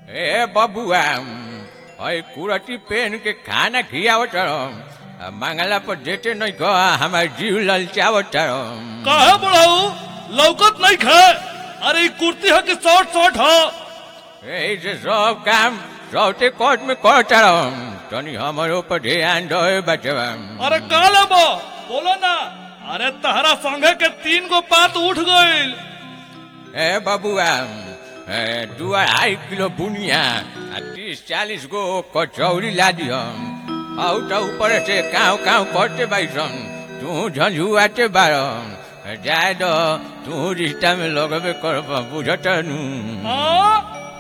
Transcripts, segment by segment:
ए बबुआ ओए कुरती पेन के खाना खियावत मंगला पर देते नहीं कह हमार जीव ललचावत काहे बुढ़ाऊ लौकत नहीं खे अरे ई कुर्ती है कि शॉर्ट शॉर्ट है ऐसे सब काम सौते कोर्ट में करत तनी हमारे ऊपर ध्यान दो बचवा अरे का लेबो बोलो ना अरे तहरा संगे के तीन गो पात उठ गइल ए बबुआ ए दू अढ़ाई किलो बुनिया आ तीस चालीस गो कचौड़ी ला दिहम आउ तो ऊपर से काव काव करते बाईसन तू झंझुआते बारम जाए दो तू रिश्ता में लगबे कर बुझत नू हाँ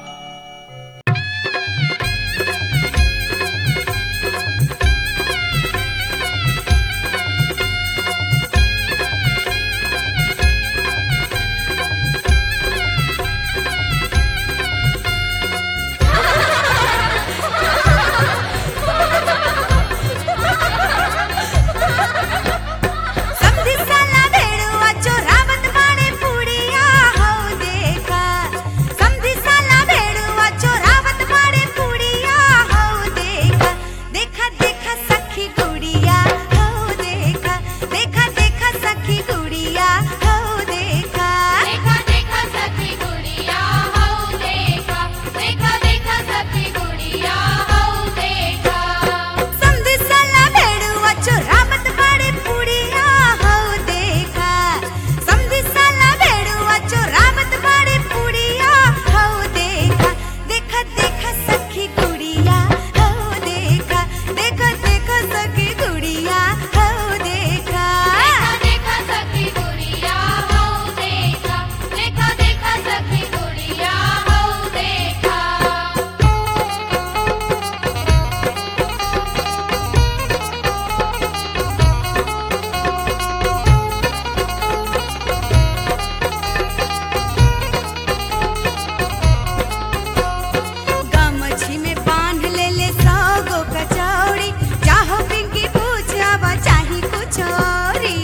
समधी साला भेड़ुआ चोरावत बाड़े पुड़िया हो देखा समधी साला भेड़ुआ चोरावत बाड़े पुड़िया हो देखा देखा देखा सखी गुड़िया हो देखा देखा देखा सखी गुड़िया हो देखा देखा देखा सखी गुड़िया हो देखा देखा देखा सखी गुड़िया हो देखा समधी साला भेड़ुआ चोरावत बाड़े पुड़िया हो देखा समधी साला भेड़ुआ चोरावत बाड़े पुड़िया हो देखा देखा देखा सखी गुड़िया हो देखा देखा देखा सखी गुड़िया हो देखा देखा देखा सखी गुड़िया हो देखा देखा देखा सखी गुड़िया हो देखा गमछी में बांध ले ले सौ गो कचौड़ी चाहो पिंकी पूछावा चाही कुछ औरी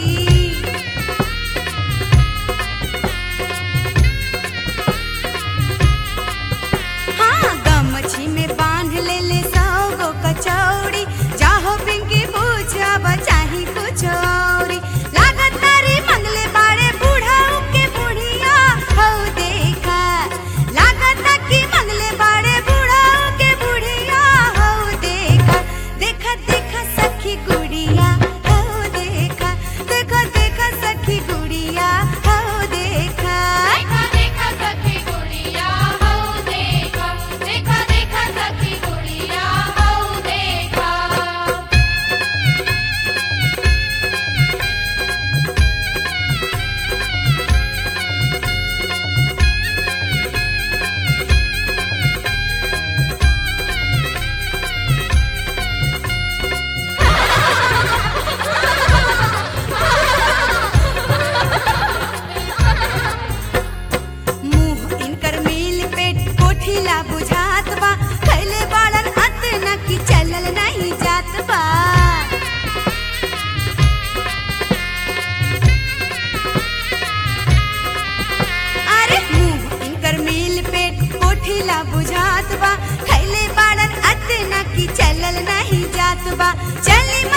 हाँ गमछी में बांध ले ले सौ गो कचौड़ी चाहो पिंकी पूछावा चाही कुछ औरी लागत तारी मंगले बाड़े बूढ़ाऊ के बुढ़िया हो देखा लागत की मंगले बाड़े बूढ़ाऊ के बुढ़िया हो देखा देखा देखा सखी गुड़िया हो देखा देखा देखा सखी गुड़िया हो देखा देखा देखा सखी गुड़िया हो देखा देखा देखा सखी गुड़िया हो देखा मुंह इनकर मिल पेट कोठिला बुझात बा खैले बाड़न अतना की चलल नहीं जात बा अरे मुंह इनकर मिल पेट कोठिला बुझात बा खैले बाड़न अतना की चलल नहीं जात बा चली